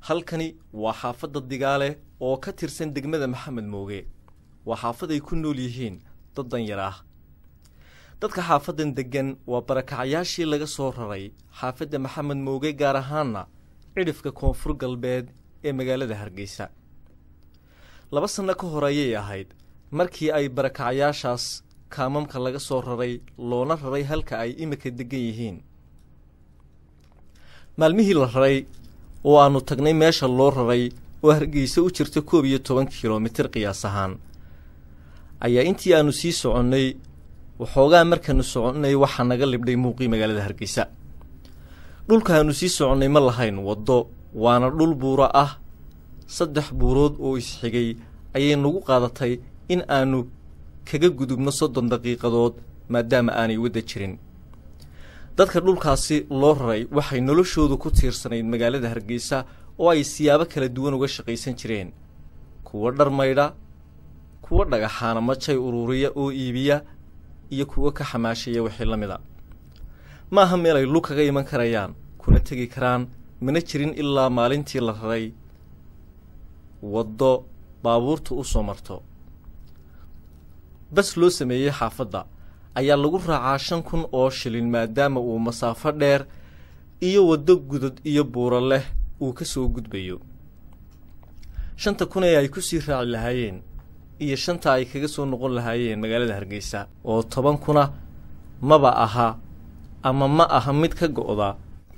halkani waa xaafadda digaale oo ka tirsan degmada maxamed mooge waa xaafad ay ku nool yihiin dad danyar ah dadka xaafaddan deggan waa barakacayaashii laga soo raray xaafadda maxamed mooge gaar ahaanna cidhifka koonfur galbeed ee magaalada hargeysa laba sanno ka hor ayay ahayd markii ay barakacayaashaas kaamamka laga soo raray loona raray halka ay imika deggan yihiin maalmihii la raray oo aannu tagnay meesha loo raray oo hargeysa u jirta koob iyo toban kilomitir qiyaas ahaan ayaa intii aannu sii soconnay waxoogaa markaannu soconnay waxaa naga libdhay muuqii magaalada hargeysa dhulkaannu sii soconnay ma lahayn waddo waana dhul buuro ah saddex buurood oo isxigay ayay nagu qaadatay in aannu kaga gudubno soddon daqiiqadood maadaama aanay wadda jirin dadka dhulkaasi loo raray waxay noloshoodu ku tiirsanayd magaalada hargeysa oo ay siyaabo kala duwan uga shaqaysan jireen kuwo dhar maydha kuwo dhagaxaana majay uruuriya oo iibiya iyo kuwo ka xamaashaya wixii la mida ma aha meel ay lug kaga iman karayaan kuna tegi karaan mana jirin ilaa maalintii la raray waddo baabuurta u soo marto bas loo sameeyey xaafadda ayaa lagu raacaa shan kun oo shilin maadaama uu masaafo dheer iyo waddo gudud iyo buuro leh uu ka soo gudbayo shanta kun ee ay ku sii raaci lahaayeen iyo shanta ay kaga soo noqon lahaayeen magaalada hargeysa oo toban kuna maba aha ama ma aha mid ka go'da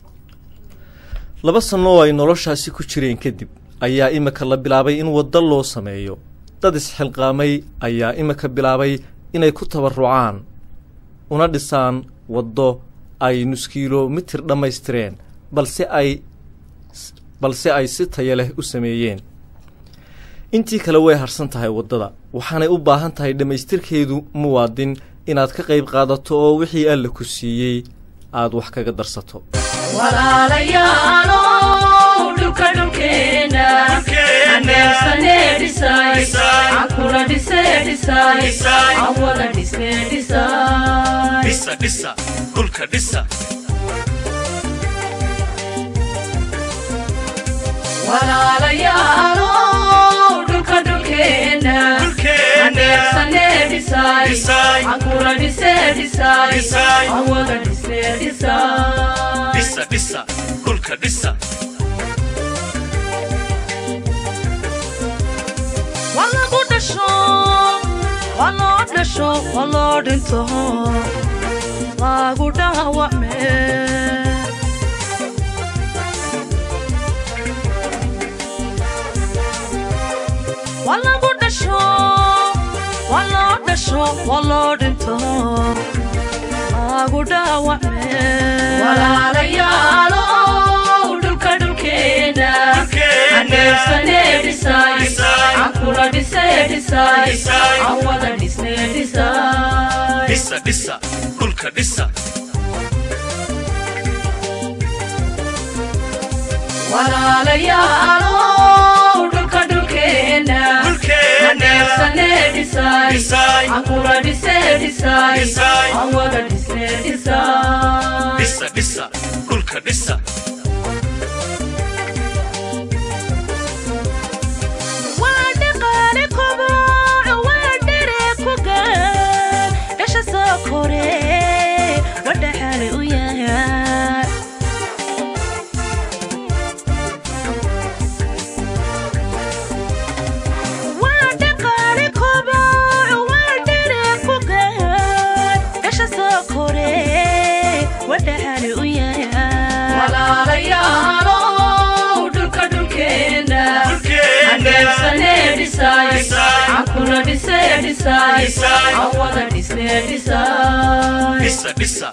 laba sanno oo ay noloshaasi ku jireen kadib ayaa imika la bilaabay in waddo loo sameeyo dad isxilqaamay ayaa imika bilaabay inay ku tabarrucaan una dhisaan waddo ay nuskiilomitir dhammaystireen balse ay balse ay si taya leh u sameeyeen intii kale way harsan tahay waddada waxaanay u baahan tahay dhammaystirkeedu muwaadin inaad ka qayb qaadato oo wixii alla ku siiyey aad wax kaga darsato walagu dhasho waloo dhasho waloo dhinto lagu dhaawacme walagu dhasho waloo dhasho waloo dhinto lagu dhaawacme walaalayaalo dhulka dhulkeena aneersane dhisay ankula dhise dhisay awada dhisne dhisay walaalayaalo dhulka dhulkeena aneersane dhisay ankula dhise dhisay awada dhisne dhisay waa dhaqaale koboco waa dhere ku gaan dhasha soo kore wadhaxaale u yahay waa dhaqaale koboco waa dhere ku gaan dhasha soo kore wadhaxaale u yahay walaalayaalo dhulka dhulkeena aneersane dhisay ankula dhise dhisay awada dhisne dhisay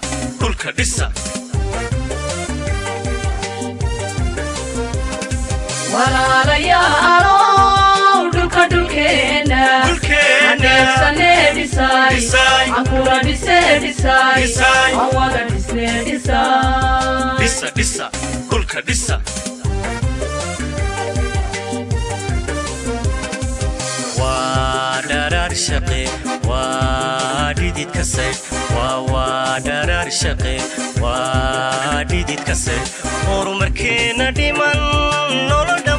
walaalayaalo dhulka dhulkeena aneersane dhisay ankula dhise dhisay awada dhisne dhisay waa dharaar shaqe waa dhidid kase waa waa dharaar shaqe waa dhidid kase horumarkeena dhiman nolodha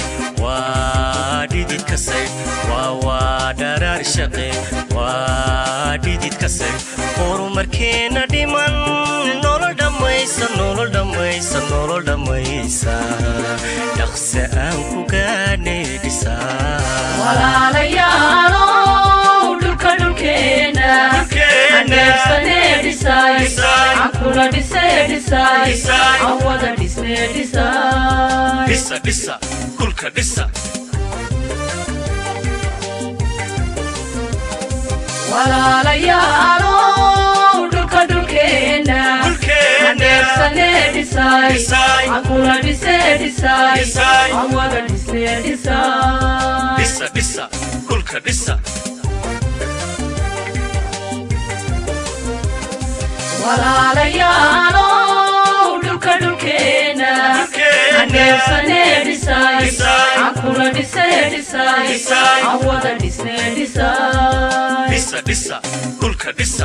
waa dhidid ka saydh waa waa dharaar shaqe waa dhidid ka saydh horumarkeenna dhiman nolol dhammaysa nolol dhammaysa nolol dhammaysa dhaqse aan ku gaadhnay dhisaa walaalayaalow dhulka dhulkeena aneebsanee dhisay cankula dhisee dhisay aan wada dhisnee dhisay dhisa dhisa dhulka dhisa walaalayaalow dhulka dhulkeena aneebsanee dhisay cankula dhisee dhisay aan wada dhisnee dhisay dhisa dhisa dhulka dhisa walaalayaalow dhulka dhulkeena aneebsanee dhisay cankula dhisee dhisay aan wada dhisnee dhisay dhisa dhisa dhulka dhisa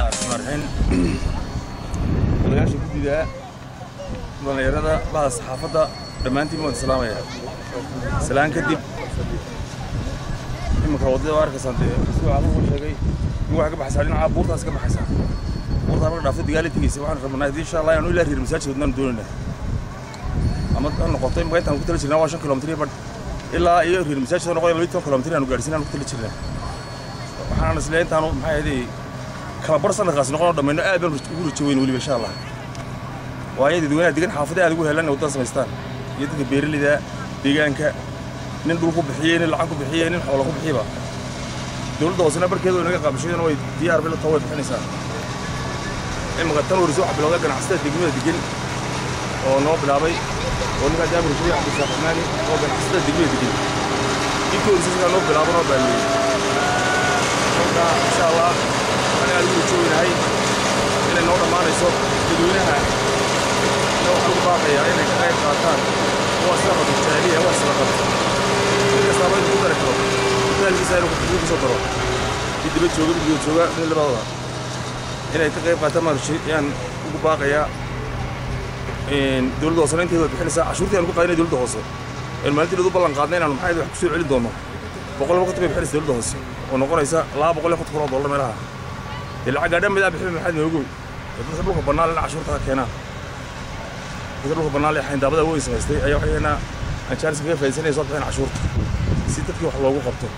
walagaasha guddiga dhallinyarada bahda saxaafadda dhammaantiin waan salaamaya salaan kadib iminka waddada waa arkaysaan dee siduu caabuhu sheegay in waxay ka baxaysaa dhinaca buurtaas ka baxaysaa buurtaa marka dhaafto dagaali tegeysa waxaan rabnaa haddii insha allah inaanu ilaa reer masaajid wadnaan doonaynaa ama ha noqoto imika intaan ku tali jirnaa waa shan kilomitir iyo badh ilaa iyo reer masaajid noqoya labiyi toban kilomitir aanu gaadhsiin aanu ku tali jirnaa waxaan isleeyahay intaanu maxay ahaydee kala bar sanadkaasi noqonoo dhammayno aad baan ugu rajo weyn weliba insha allah waayo dadweynaha degan xaafada aad ugu helan inay waddada samaystaan iyo dadka beeraleyda deegaanka nin dhul ku bixiyey nin lacag ku bixiyey nin xoolo ku bixiyba dowladda hoosena barkeedu inaga qaabashadana way diyaar bila too way bixinaysaa imika tan warisa waxa bilowda ganacsatada degmada degan oo noo bilaabay oo ninkaa jaabir shariic cabdisaaq xamaani oo ganacsatada degmada degan intii warisa sidaa noo bilaabo noo baalmeeyey marka insha allah ani aad ugu jooginahay inay noo dhammaanayso dadweynaha ina waxaan ugu baaqayaa inay ka qayb qaataan waa sida qabto jaahiliya waa sida qabto mid kastaaba inuu ku dari karo maalkiisa inuu kutubiyo kusoo daro mid dibad jooga mid guda jooga mid labadooda inay ka qayb qaataan maan ayaan ugu baaqayaa dowladda hoosena inteeda way bixinaysaa cashuurtii aan ugu qaadinay dowladda hoose een maalintii dad u ballan qaadnay inaanu maxay wax kusoo celin doono boqol laba konton bay bixinaysa dowladda hoose oo noqonaysa laba boqol iyo konton kun oo dollar meelaha dee lacag gaadhan midaa bixin maxaad noogow dadka dhulka bannaan lena cashuurta ha keenaan dadka dhulka bannaan lee xayndaabada weyn samaystay ayaa waxay keenaa aan jaaris kaga faa'iidsanaya soo bixin cashuurta si dadkii wax loogu qabto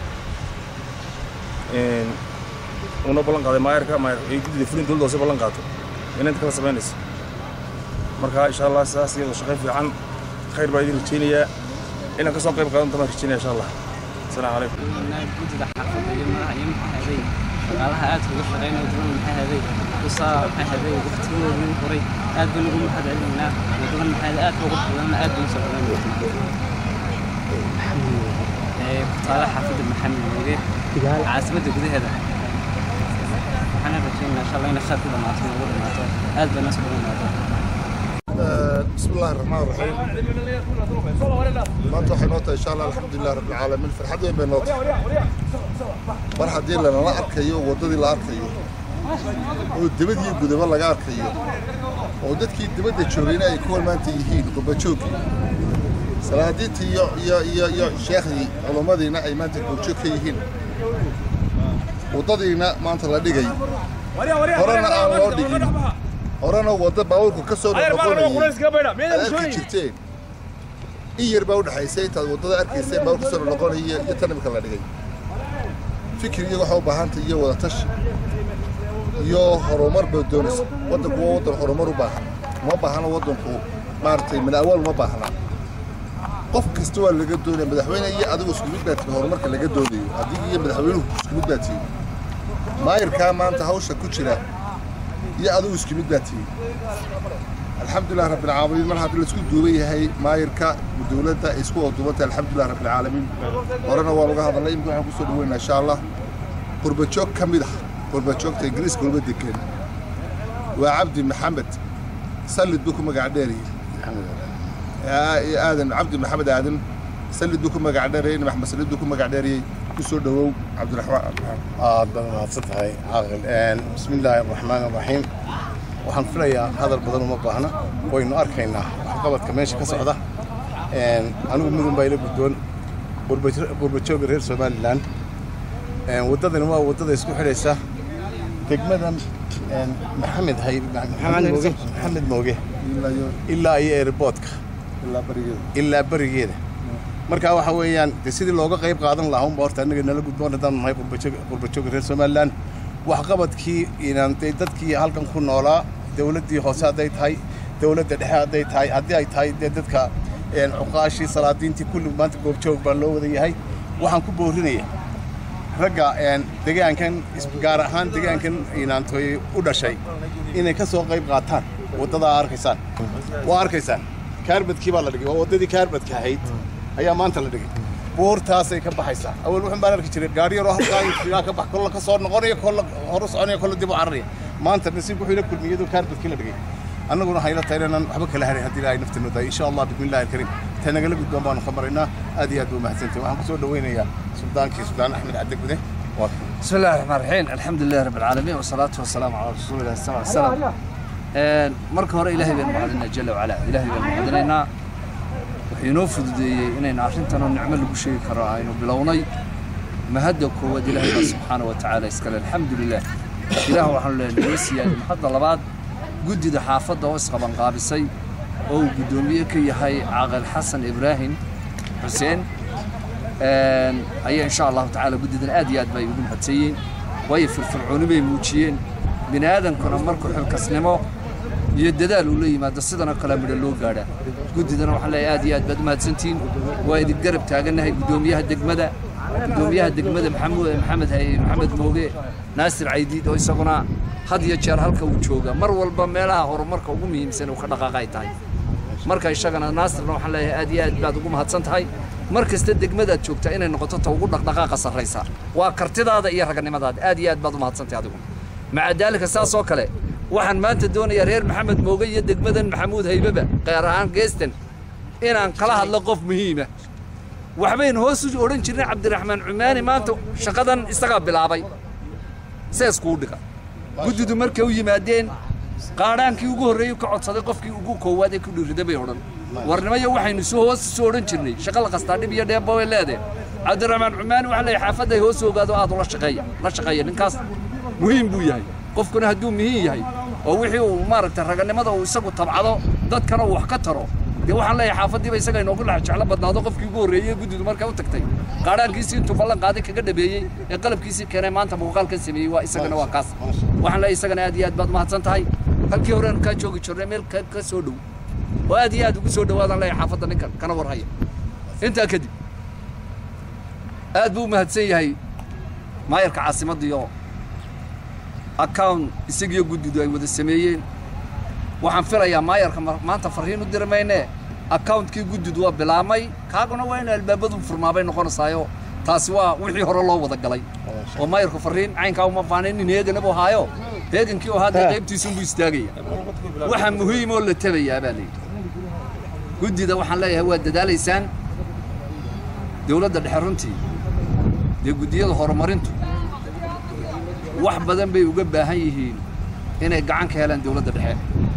una ballan qaaday maayarka maayar ay guddida fulin dowladda hoose ballan qaato inay inta kala samaynayso marka insha allah sidaas iyadoo shaqayn fiican khayr baa idin rajaynayaa inaan ka soo qayb qaadan tamaan rajaynaya insha allah asalaamu calaykum guddiga xaafadda iyo madaxa iyo maxaa haday shaqaalaha aad uga shaqeynaya duwan maxaa haday kusaa maxaa haday waqtigoodii horay aad baan ugu mahad celinaynaa wadadan maxaa haday aad ugu badanna aad baan usoo dhawaynaynaa ee ku taala xaafadda maxamed weege caasimadda gudaheeda waxaan rajaynaynaa insha allah inay khayr ku dhamaato nagu dhamaato aad baan usoo dhawaynaynaa بسم الله الرحمن الرحيم maanta waxay noo tahay insha allah alxamdulilah rabbi alcaalamiin farxad weyn bay noo tahay mar haddii lanala arkayo waddadii la arkayo oo dibadii gudaba laga arkayo oo dadkii dibadda joogayna ay kuwa maanta yihiin qurbajoogii salaadiintii iyo iyo iyo iyo sheekhdii culummadiina ay maanta goobjoog ka yihiin waddadiina maanta la dhigay horena aan loo dhigin horena wadda baabuurku ka soo noqonayay aad arki jirteen in yar baa u dhexaysay intaad waddada arkayseen baabuur ka soo noqonaya iyo tan imika la dhigay fikir iyo waxa u baahantay iyo wada tashi iyo horumar baa doonaysa waddanku waa waddan horumar u baahan uma baahna waddanku maaragtay min awaal uma baahna qof kasta waa laga doonaya madaxweyne iyo adigu isku mid baa tihi horumarka laga doonayo adiga iyo madaxweynuhu isku mid baa tihi maayirkaa maanta hawsha ku jira iyo adigu isku mid baa tihi alxamdulilah rabbilcaalamiin mar haddii laisku duuban yahay maayirka dowladda ay isku waduubantay alxamdulilah rabbilcaalamiin horena waa laga hadalnay imika waxaan kusoo dhaweynaa insha allah qurbajoog ka mid ah qurbajoogta ingiriiska uga degan waa cabdi maxamed sallid buu ku magac dheeriyey aadan cabdi maxamed aadan sallid buu ku magac dheeriyey maxmed sallid buu ku magac dheeriyey kusoo dhawow cabdiraxmaan aad baad mahadsan tahay caaqil bismi illaahi araxmaan araxiim waxaan filayaa hadal badan uma baahna waynu arkaynaa waxqabadka meesha ka socda anigu mudun baa ila guddoon qurbajooga reer somalilan waddadani waa waddada isku xidhaysa degmadan maxamed hay maxamed mooge ilaa iyo airboodka ilaa berigeeda marka waxa weeyaan de sidii looga qayb qaadan lahaa unba horta annaga nala gudboon haddaan nahay qurbajooga reer somalilan waxqabadkii inaan de dadkii halkan ku noolaa dawladdii hoose hadday tahay dawladda dhexe hadday tahay haddii ay tahay dee dadka cuqaashii salaadiintii kulli maanta goobjoog baa loo wada yahay waxaan ku boorinaya ragga degaankan gaar ahaan degaankan inaantoy u dhashay inay ka soo qayb qaataan waddadaa arkaysaan waa arkaysaan kaarbadkii baa la dhigay waa waddadii kaarbadka ahayd ayaa maanta la dhigay buurtaasay ka baxaysaa awal wuxun baan arki jiray gaari yaroo halkaa ka bax kolla ka soo noqonaya kolla horu soconaya kolla dib u cararaya maanta nasiibku wuxuu ila kulmiyey iyadoo kaarbadkii la dhigay annaguna hayla tahay inaan waxba kala harin haddii ilaahay nafteenu tahay insha allah bismillahi alkariim ta nagala gudboon baanu ka maraynaa aad iyo aad buu mahadsantahay waxaan kusoo dhaweynayaa suldaankii suldaan axmed cabdi gude بسم الله الرحمن الرحيم الحمد لله رب العالمين والصلاة والسلام على رسول الله صلى الله عليه وسلم marka hore ilaahay baynu mahadinaa jala wacala ilaahay baynu mahadinaynaa wuxuu inoo fududeeyey inaynu arrintan oo nicmo lagu sheegi karo aynu bilownay mahadda koowaad ilaahay baa subxaana wa tacaala iskale alxamdu lilah ilaah waxaanu leenahay noo siiyaan mahadda labaad guddida xaafadda oo isqabanqaabisay oo uu guddoomiye ka yahay caaqil xasan ibraahim xuseen ayaa insha allahu tacaala guddidan aad iyo aad bay ugu mahadsanyiin waayo firfircooni bay muujiyeen bini aadankuna markuu xilkasnimo iyo dadaal uu la yimaado sidanoo kale midho loo gaadhaa guddidana waxaan leeyahay aad iyo aad baad u mahadsantihiin waa idin garab taagannahay guddoomiyaha degmada guddoomiyaha degmada maxamuud maxamed hay maxamed mooge naasir caydiid oo isaguna had iyo jeer halka uu jooga mar walba meelaha horumarka ugu muhiimsan uu ka dhaqaaqa ay tahay marka isagana naasirna waxaan leeyahay aad iyo aad baad ugu mahadsan tahay mar kasta degmadaad joogtaa inay noqoto ta ugu dhaqdhaqaaqa sarraysa waa kartidaada iyo raganimadaada aad iyo aad baad u mahadsantahay adigu maca daalika saas oo kale waxaan maanta doonayaa reer maxamed mooge iyo degmadan maxamuud haybaba qaar ahaan geestan inaan kala hadlo qof muhiima waxbaynu hoos u odhan jirnay cabdiraxmaan cumaani maanta shaqadan isagaa bilaabay seeskuu dhiga guddidu markay u yimaadeen qaadhaankii ugu horreeyey ka codsaday qofkii ugu koowaad ee ku dhiirrida bay odhan warnimayo waxaynu soo hoos soo odhan jirnay shaqa la qastaa dhib iyo dheebba way leedahay cabdiraxmaan cumaani waxaa leeyahay xaafadday hoos ogaado aad ula shaqeeya la shaqeeya ninkaas muhiim buu yahay qofkuna hadduu muhiim yahay oo wixii uu maaragtay raganimada uu isagu tabcado dadkana uu wax ka taro dee waxaan leeyahay xaafaddiiba isaga inoogu dhex jeclo badnaado qofkii ugu horreeyey guddidu markay u tagtay qaadhaankiisii intuu ballan qaaday kaga dhabeeyey ee qalabkiisii keenay maanta muuqaalkan sameeyey waa isagana waa kaas waxaan leeyahay isagana aad iyo aad baad mahadsan tahay halkii horeanu kaa joogi jirnay meel ka soo dhow oo aad iyo aad ugu soo dhawaadaan leeyahay xaafadda ninkan kana warhaya intaa kadib aad buu u mahadsan yahay maayarka caasimaddiioo account isagiyo guddidu ay wada sameeyeen waxaan filayaa maayarka maanta farriin u diri maynee accountkii guddidu waa bilaabmay kaaguna waa inu albaabadu furmaabay noqonaysaayo taasi waa wixii hore loo wada galay oo maayarku farriin caynkaa uma faanayn in heegana buu haayo heegankii oo hadda qaybtiisunbuu istaagaya waxa muhiim oo la tabayaa baa layidhi guddida waxaan leeyahay waa dadaalaysaan dawladda dhexe runtii dee guddiyada horumarintu wax badan bay uga baahan yihiin inay gacan ka helaan dawladda dhexe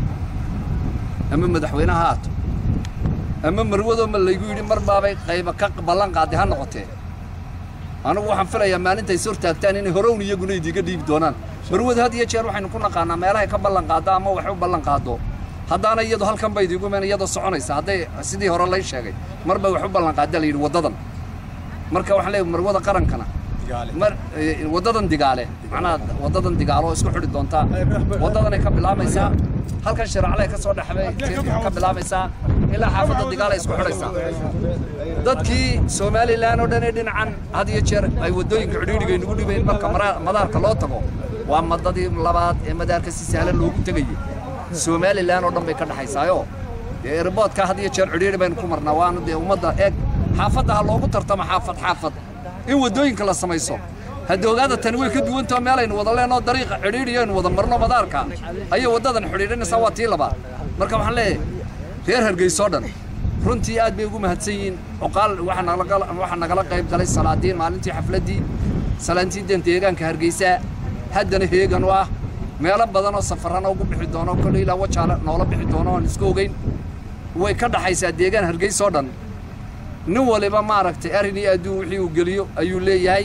ama madaxweyne ha haato ama marwadoo ma laygu yidhi mar baabay qayba ka ballan qaaday ha noqotee anugu waxaan filayaa maalintay is hortaagtaan inay horown iyaguna idiga dhiibi doonaan marwada had iyo jeer waxaynu ku naqaanaa meelahay ka ballan qaaddo ama wax u ballan qaaddo haddaana iyadu halkan bay idigu iman iyadoo soconaysa hadday sidii hore lay sheegay mar bay wax u ballan qaadda la yidhi waddadan marka waxaan leeyahay marwada qarankana mar waddadan digaale macnaha waddadan digaalo oo isku xidhi doontaa waddadanay ka bilaabaysaa halkan shiraclay ka soo dhexbay ka bilaabaysaa ilaa xaafadda digaal ay isku xidhaysaa dadkii somalilan oo dhan ee dhinacan had iyo jeer ay waddooyinka cidhiidhiga inugu dhibayn marka madaarka loo tago waa madadii labaad ee madaarka si sahlan loogu tegayay somalilan oo dhan bay ka dhexaysaayoo dee erboodka had iyo jeer cidhiidhi baynu ku marnaa waanu dee ummadda eeg xaafadda ha loogu tartamo xaafad xaafad in waddooyinka la samayso hadda ogaada tani way ka duwantao meelaynu wada leenoo dariiqa cidhiidhiyo aynu wada marno madaarka ayay waddadan xidhiidhinaysaa waa tii labaad marka waxaan leeyahay reer hargeysoo dhan runtii aad bay ugu mahadsan yihiin cuqaal waxaa nagala qayb galay salaadiin maalintii xafladdii salaantiidan deegaanka hargeysa haddana heegan u ah meelo badan oo safarrana ugu bixi doono kolle ilaa wajaale noola bixi doono aan isku ogeyn way ka dhaxaysaa deegaan hargeysoo dhan nin waliba maaragtay arrin iyo adduun wixii uu geliyo ayuu leeyahay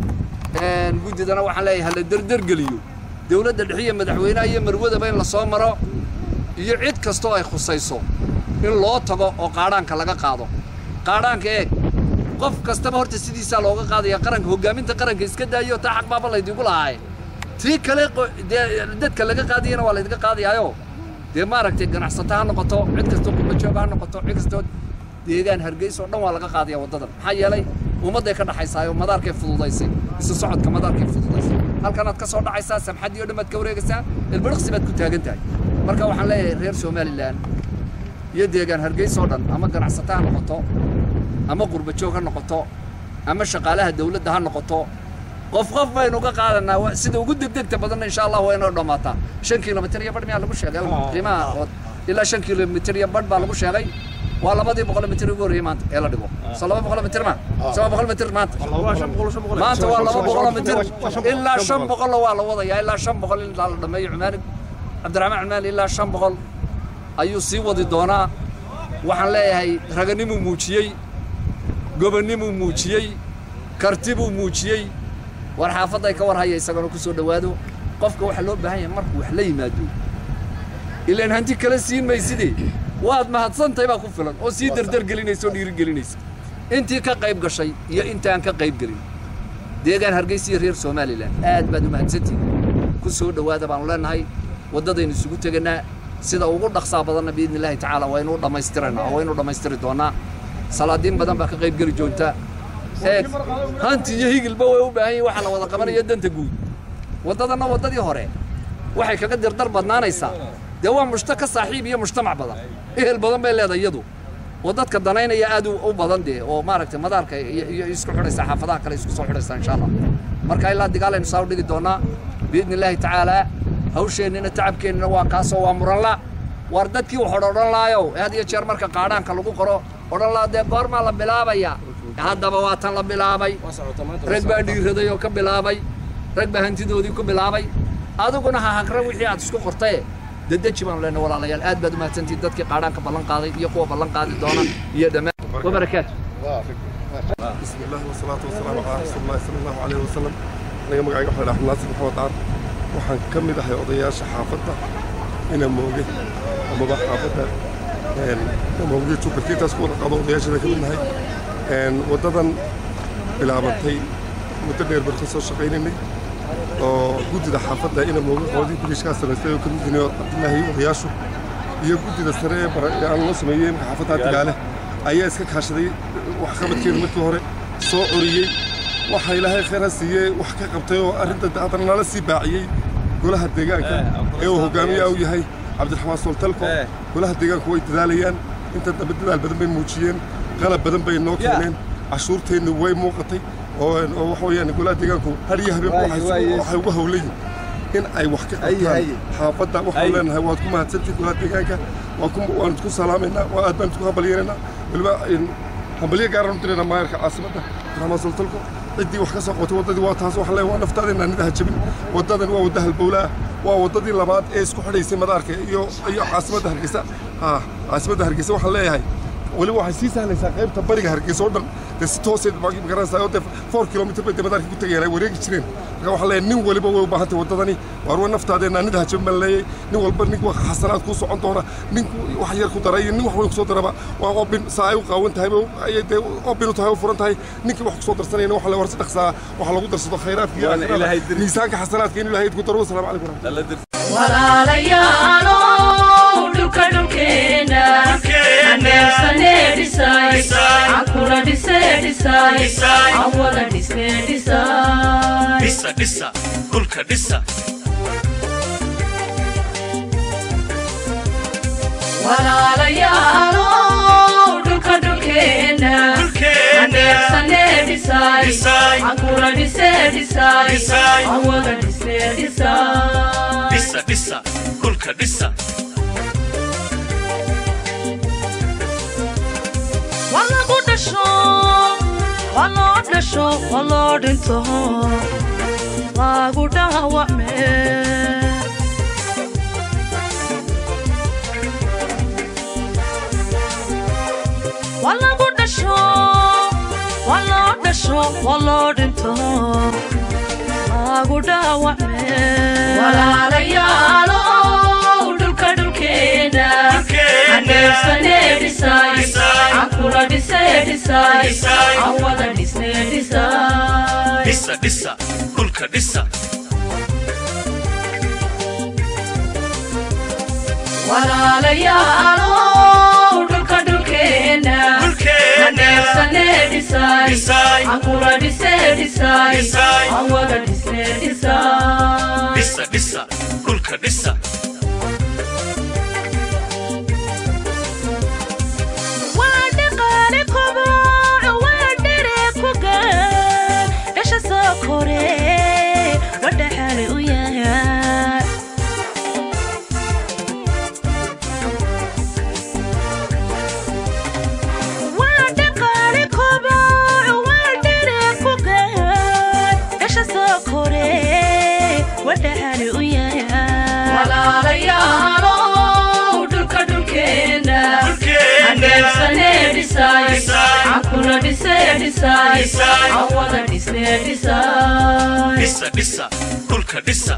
guddidana waxaan leeyahay hala derdergeliyo dowladda dhexe iyo madaxweynaha iyo marwadaba in la soo maro iyo cid kastoo ay khusayso in loo tago oo qaadhaanka laga qaado qaadhaanka eeg qof kastaba horta sidiisaa looga qaadaya qaranka hoggaaminta qaranka iska daayo taa xaq baaba laydigu lahaaye tii kale dee dadka laga qaadayana waa laydinka qaadayaayo dee maaragtay ganacsato ha noqoto cid kastoo qurbajoog ha noqoto cid kastoo deegaan hargeysa oo dhan waa laga qaadaya waddadan maxaa yeelay ummadday ka dhaxaysaa oo madaarkay fududaysay isu socodka madaarkay fududaysay halkanaad ka soo dhacaysaa samxaddii oo dhan baad ka wareegaysaa ilbiriqsi baad ku taagan tahay marka waxaan leeyahay reer somalilan iyo deegaan hargeysa oo dhan ama ganacsato ha noqoto ama qurbajoog ha noqoto ama shaqaalaha dawladda ha noqoto qof qof baynu ka qaadanaa sida ugu degdegta badanna insha allah waa inoo dhammaataa shan kilomitir iyo badh miyaa lagu sheegay qiimaha ilaa shan kilomitir iyo badh baa lagu sheegay waa labadii boqol mitir ugu horreeyey maanta ee la dhigo soo laba boqol mitir ma soo laba boqol mitir maanta maanta waa laba boqol mitir ilaa shan boqolla waa la wadayaa ilaa shan boqol ilaa la dhammeeyo cumaani cabdiraxmaan cumaani ilaa shan boqol ayuu sii wadi doonaa waxaan leeyahay raganimuu muujiyey gobonnimuu muujiyey kartibuu muujiyey war xaafadday ka war haya isagana ku soo dhowaado qofka waxaa loo baahan yahay markuu wax la yimaado ilaan hanti kala siin mayside waad mahadsantahay baa ku filan oo sii derdergelinaysa oo dhiirigelinaysa intii ka qayb gashay iyo intaan ka qayb gelin deegaan hargeysa iyo reer somalilan aad baad u mahadsantihin ku soo dhowaada baanu leenahay waddadaynu isugu teganaa sida ugu dhaqsaa badanna biidni illaahi tacaala waynu dhammaystiraynaa oo waynu dhammaystiri doonnaa salaadiin badan baa ka qayb geli joogta eeg hanti iyo higilba way u baahan yihin waxaa la wada qabanaya danta guud waddadanna waddadii hore waxay kaga dirdar badnaanaysaa dee waa mushta ka saaxiib iyo mujtamac badan ehel badan bay leedahay iyadu oo dadka danaynaya aad u badan dee oo maaragtay madaarka iyo isku xidhaysa xaafadaha kale isku soo xidhaysa insha allah marka ilaa digaalaynu saa u dhigi doonnaa biidni illaahi tacaalaa hawsheennina tacabkeennina waa kaasoo waa muranla waar dadkii wax odhan odhan laayow had iyo jeer marka qaadhaanka lagu qoro odhan laa dee goormaa la bilaabaya haddaba waa tan la bilaabay rag baa dhiiraday oo ka bilaabay rag baa hantidoodii ku bilaabay adiguna ha hagra wixii aad isku qortaye dedeji baanu leenahay walaalayaal aad baad u mahadsantihin dadkii qaadhaanka ballan qaaday iyo kuwa ballan qaadi doona iyo dhammaan wabarakaatu بسم الله والصلاة والسلام على رسول الله صلى الله عليه وسلم aniga magacayga waxaa dhaxmad naasir maxamed caar waxaan ka mid ahay odayaasha xaafadda ina mooge amaba xaafadda mooge jubalkiintaas ku wada qado odayaashada ka mid nahay waddadan bilaabantay muddo dheer baan ka soo shaqaynaynay oo guddida xaafadda ina mooge qoodii bilishkaa samaystay oo ka mid yihiin cabdillaahi odayaashu iyo guddida sare ee bara ee aan loo sameeyey imka xaafadda digaale ayaa iska kaashaday waxqabadkeeda markii hore soo curiyey waxa ilaahay khayr ha siiyey wax ka qabtay oo arrinta haddana nala sii baaciyey golaha deegaanka ee uu hogaamiye u yahay cabdiraxmaan sooltalko golaha deegaanku way dadaalayaan inta dambe dadaal badan bay muujiyeen qalab badan bay noo keeneen cashuurteennu way muuqatay oo oo waxa weeyaan golaha deegaanku har iyo habeen waxay ugu howlayin in ay wax ka qabtaan xaafadda waxaan leenahay waad ku mahadsantihin golaha deegaanka waan isku salaamaynaa waa aad baan isku hambalyeynayna weliba hambalye gaaraan u diraynaa maayarka caasimadda cabdiraxmaan sooltalko ciddii wax ka soo qotay waddadii waa taas waxaan leeyahay waa naftaadeenna anidaha jabin waddadan waa wadda halbowlaa waa waddadii labaad ee isku xidhaysay madaarka iyo iyo caasimadda hargeysa ha caasimadda hargeysa waxaan leeyahay weliba waxay sii sahlaysaa qaybta bariga hargeysa oo dhan dee si tooseed magaranaysaa oo dee four kilomitr bay dee madaarka ku tegayaan ay wareegi jireen marka waxaan leeyahay nin waliba way u baahantay waddadani waar waa naftaadeena anidaha jabin baan leeyahay nin walba nin wax xasanaad kuu socon doona nin wax yar ku dara iyo nin wax weyn kusoo daraba waa obin saa ay u qaawan tahay ayay dee obin u tahay u furan tahay ninkii wax kusoo darsanayna waxa le war si dhaqsaa waxa lagu darsado khayraadka iyo miisaanka xasanaadka in ilaahay ku daro wasalaamu calaykum walaalayaalow dhulka dhulkeena aneebsane dhisay cankuna dhise dhisay awada dhisne dhisay dhisa dhisa dhulka dhisa walaalayaalow dhulka dhulkeena aneebsane dhisay cankuna dhise dhisay awada dhisne dhisay dhisa dhisa dhulka dhisa waa lagu dhasho waa loo dhasho waa loo dhinto lagu dhaawacme waa lagu dhasho dhasho waa loo dhinto lagu dhaawacmeewalaalayaalow dhulka dhulkeena haneebsane dhisay cankula dhise dhisay aan wada dhisne dhisay dhisa dhisa dhulka dhisa walaalayaalow dhulka dhulkeena haneebsane dhisay cankula dhise dhisay aan wada dhisne dhisay dhisa dhisa dhulka dhisa waa dhaqaale koboco waa dhere ku gaan dhasha soo kore wadhaxaale u yahay waa dhaqaale koboco waa dhere ku gaan dhasha soo kore wadhaxaale u yahay walaalayaalow dhulka dhulkeena haneebsane dhisay cankula dhise dhisay aan wada dhisne dhisay dhisa dhisa dhulka dhisa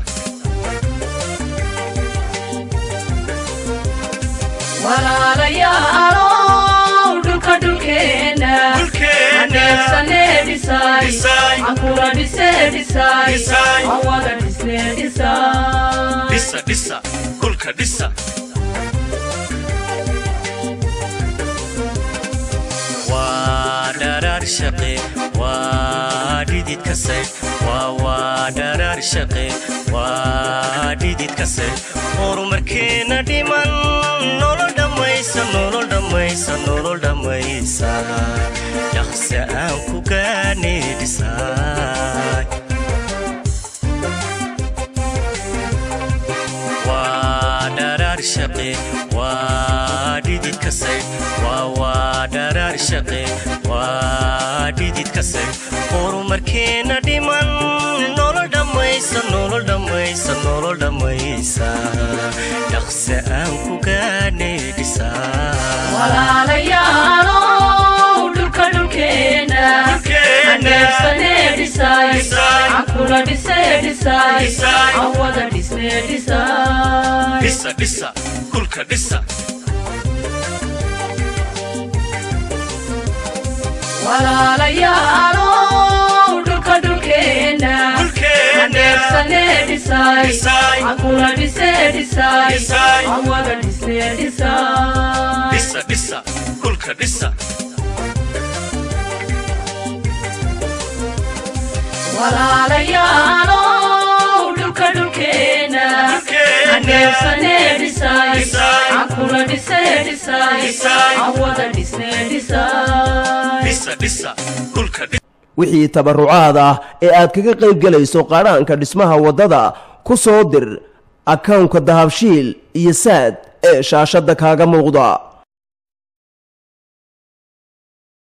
walaalayaalow dhulka dhulkeena haneebsane dhisay cankula dhise dhisay aan wada dhisne dhisay dhisa dhisa dhulka dhisa waa dharaar shaqe waa dhidid kase waa waa dharaar shaqe waa dhidid kase horumarkeena dhiman nolol dhammaysa nolol dhammaysa nolol dhammaysa dhaqse aan ku gaane dhisaay waa dharaar shaqe waa dhidid kase waa waa dharaar shaqe waa dhidid kase horumarkeena dhiman nolol dhammaysa nolol dhammaysa nolol dhammaysa dhaqse aan ku gaane dhisaa walaalayaalow dhulka dhulkeena haneebsane dhisay cankula dhise dhisay aan wada dhisne dhisay dhisa dhisa dhulka dhisa walaalayaalow dhulka dhulkeena haneebsane dhisay cankula dhise dhisay aan wada dhisne dhisay dhisa dhisa dhulka dhisa walaalayaalow dhulka dhulkeena haneebsane dhisay cankula dhise dhisay aan wada dhisne dhisay dhisa dhisa dhulka dhisa wixii tabarucaad ah ee aad kaga qayb gelayso qaadhaanka dhismaha waddada ku soo dir akawnka dahabshiil iyo saad ee shaashadda kaaga muuqda